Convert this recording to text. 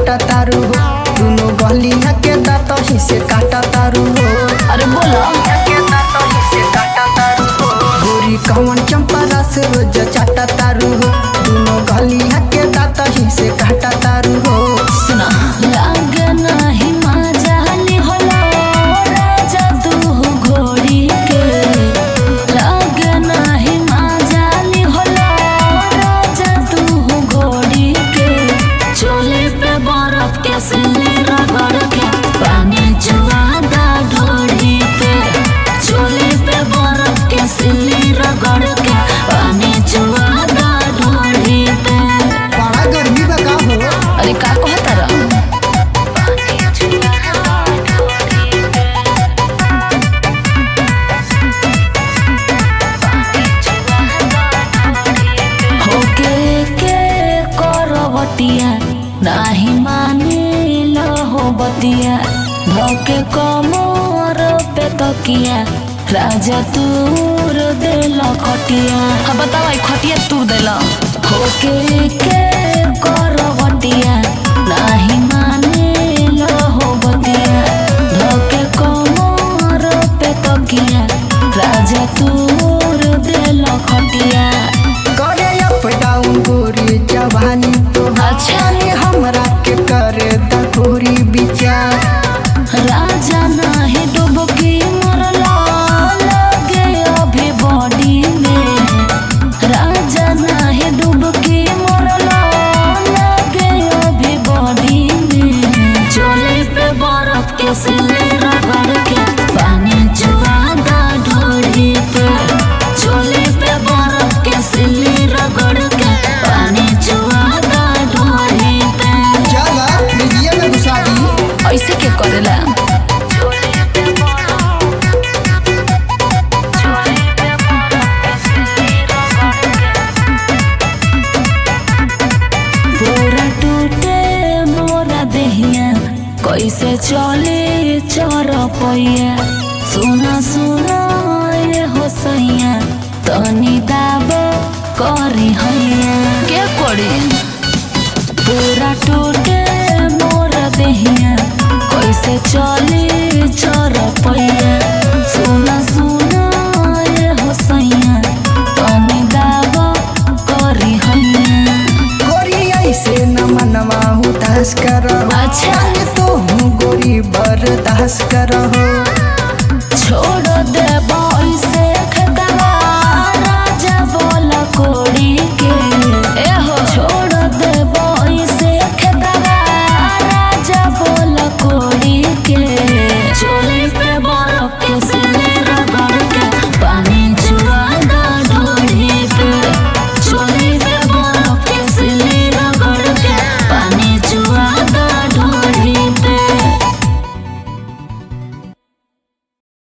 चाटा तारू हो दुनो गलिया के दांत ही से काटा तारू हो अरे बोलो के दांत ही से काटा तारू हो गोरी कवन चंपा रस रोज चाटा तारू हो दुनो गलिया के दांत ही से काटा तारू हो सुना लागे नाही माजाली होला राजा तू घोड़ी के लागे नाही माजाली होला राजा तू घोड़ी के चोले पे बर्फ के सिले रगड़ के पानी जुआदा ढोड़ी पे चोले पे बर्फ के सिले रगड़ के पानी जुआदा ढोड़ी पे बड़ा गर्मी बका हो अरे का कहता रहा होके के करवटिया नाही मानिल हो बतिया धोके कमर पे तकिया राजा तूर देल खटिया हाँ बताओ ई खटिया तूर देल होके के करवटिया नाही मानिल हो बतिया धोके कमर पे तकिया राजा तूर देल खटिया करे अप डाउन गोरी जवानी तो अच्छा। हमरा के करे दखोरी विचार राजा नाही डुबकी मरला लगे अभी बॉडी में राजा नाही डुबकी मरला लगे अभी बॉडी में चोले पे बर्फ के सिले रगड़ के पानी जुआदा ढोड़ी पे चोले पे बर्फ के सिले रगड़ के पानी जुआदा ढोड़ी पे चला लीजिए में घुसा दी ऐसे के करेला पूरा टूटे मोरा देहिया कैसे चले चर पैया सुना सुना ये हो सैया तनी दाब करी हैया के करी पूरा टूटे मोर देहिया कैसे चले चर पैया सुना सुना ये हो सैया तनी दाब करी हैया गोरी ऐसे न मनवा उदास करहो अच्छा। तो हूँ गोरी बर्दाश्त करहो छोड़ दे